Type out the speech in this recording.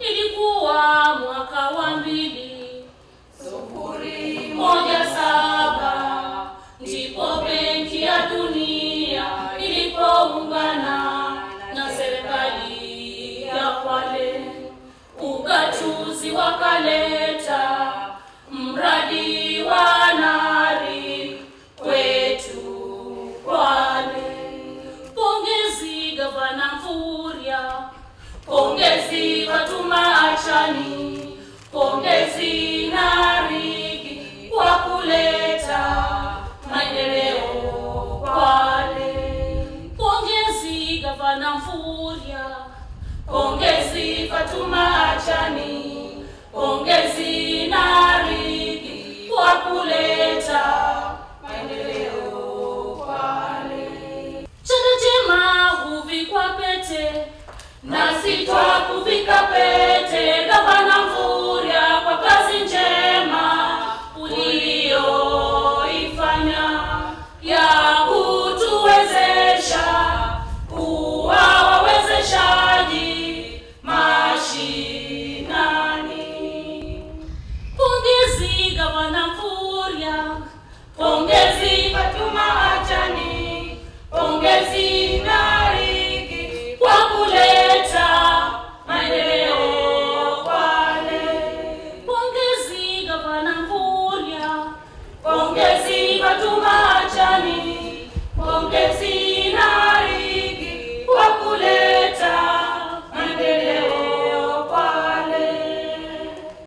ilikuwa mwaka wa mbili sufuri moja saba ndipo benki ya dunia ilipoungana na serikali ya Kwale, ugatuzi wakaleta mradi wa nari kwetu Kwale. Pongezi gavana Mvurya, pongezi Fatuma Achani, pongezi Narigi kwa kuleta maendeleo Kwale. Pongezi gavana Mvurya, pongezi Fatuma Achani, pongezi Narigi kwa kuleta maendeleo Kwale. Chanda chema huvikwa pete, nasi twakuvika pete